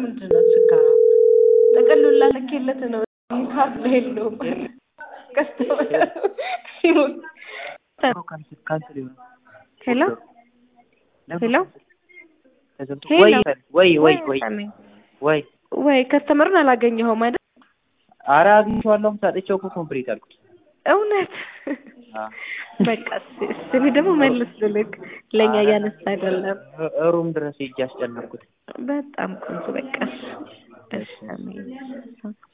ምንድን ነው ችግሩ? ጥቅሉን ላልኬለት ነው ካርድ ላይ የለውም። ከስተመር ሲሞት ካንስል ይሆናል። ሄሎ ሄሎ ተዘግቶ ሄሎ። ወይ ወይ ወይ ወይ ሰሜን ወይ ወይ ከስተመሩን አላገኘኸውም አይደል? ኧረ አግኝቼዋለሁ። ሰጥቼው እኮ ኮምፕሊት አልኩት። እውነት አ በቃ እስ- እስ- እኔ ደግሞ መልስ ልልክ ለእኛ እያነሳ አይደለም። ሩም ድረስ ሄጄ አስጨነቅኩት። በጣም ቆንጆ በቃ እሺ፣ እሺ፣ አሜን።